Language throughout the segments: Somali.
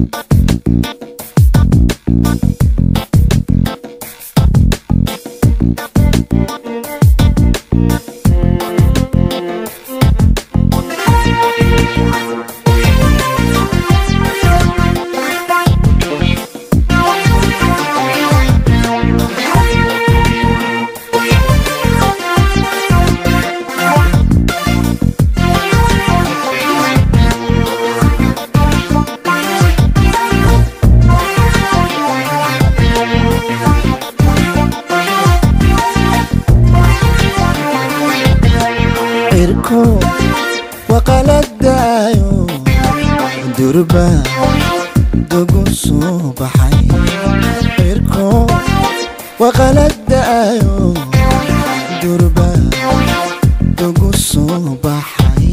cirko waqaladaayo durba dogu soo baxay cirko waqaladaayo durba dogu soo baxay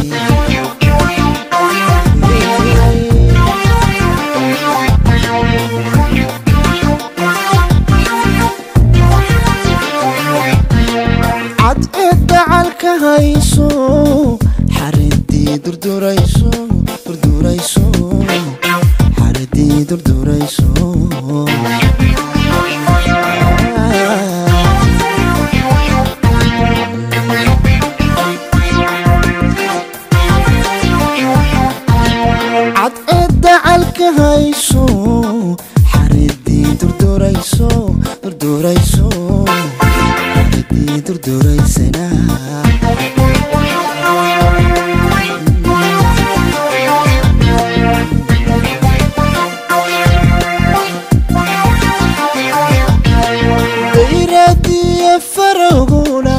cadceedda calka hayso xaridii durdurayso durdurayso xaridii durdurayso cadceedda calka hayso xaridii durdurayso durdurayso xaridii durduraysana dayradiya faroguna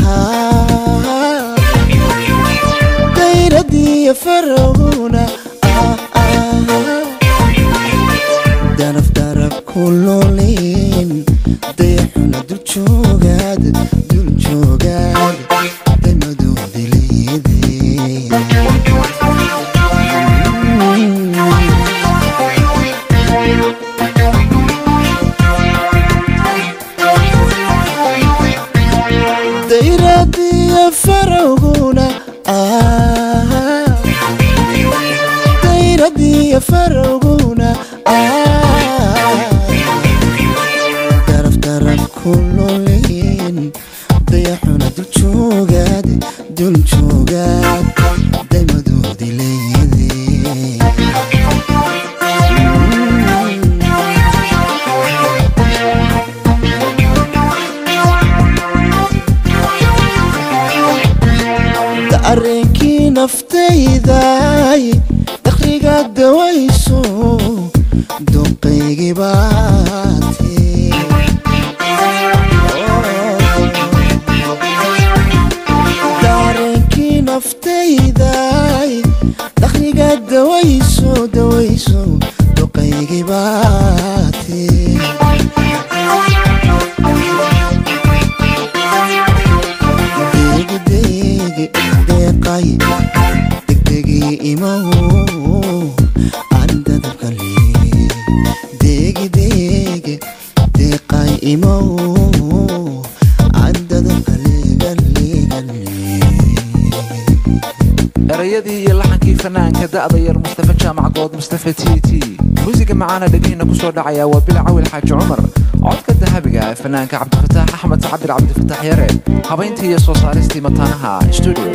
dayradiya faroguna daraf daraf kulolin dayaxuna dul joogaad dul joogaad damadoodi leedee dayradiya faroguna dayradiya faroguna daraf daraf kulolin dayaxuna dul joogaad dul joogaad damadoodi leedee dareenkii naftayday dakhriga dawayso duqaygii baatee dareenkii naftayday dakhriga dawayso dawayso duqaygii baatee degdeg deeqay degdegii imow andadabkale degdeg deeqay imow andadabkalegalegale erayadii iyo laxankii fanaanka da'da yar mustafa jaamac good mustafa t t muusiga macaana dhegihina kusoo dhacaya waa bil cawil xaaji cumar codka dahabiga ee fanaanka cabdifataax axmed cabir cabdifataax yare habayntii iyo soo saaristii mataanaha studio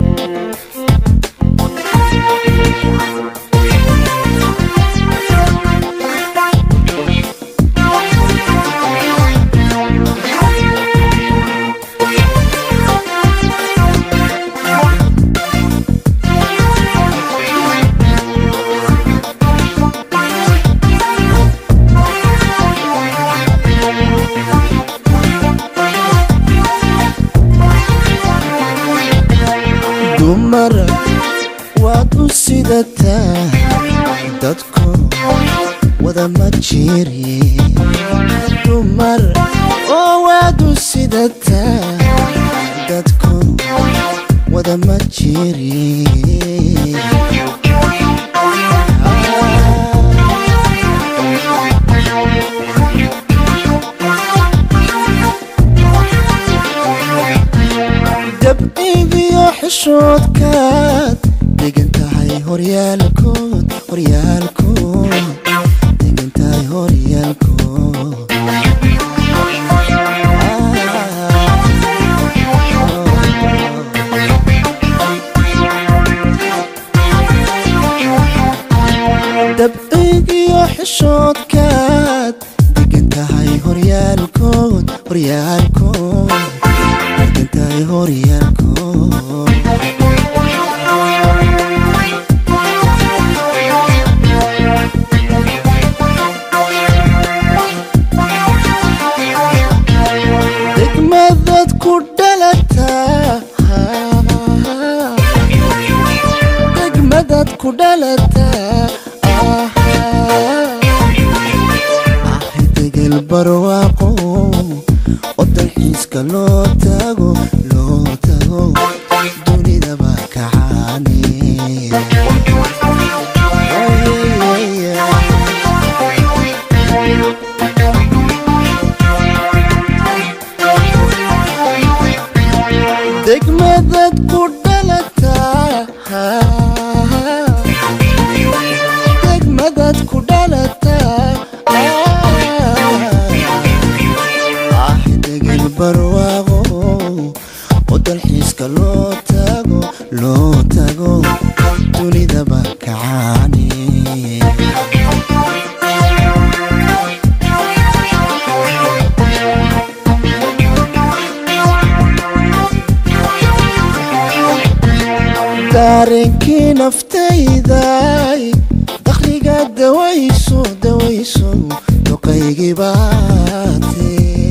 dumar waad u sidataa dadku wada ma jiri dumar oo waad u sidataa dadku wada ma jiri dabcigiyo xishoodkaad degan tahay horyaalkood horyaalkood degan tahay horyaalkood dabcigiyo xishoodkaad degan tahay horyaalkood horyaalkood degan tahay horyaalkood degmadad ku dhalataa degmadad ku dhalataa ahi degel barwaaqo oo dalxiiska loo tago loo tago dunidaba kacaane degmadad ku dhalataa degmadad ku dhalataa ah degel barwaaqo oo dalxiiska loo tago loo tago dunidaba kacaane daarenkii naftayday dakhliga dawayso dawayso duqaygii baate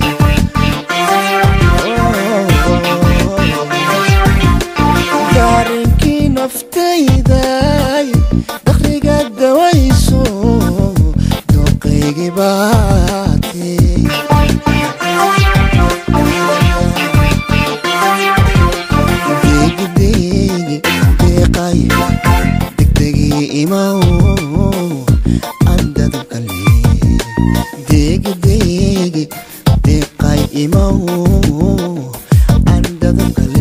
daarenkii naftayday dakhliga dawayso duqaygii baate degdegi deeqay degdegii imaw andadabkale degdegi deeqay imaw andadabkale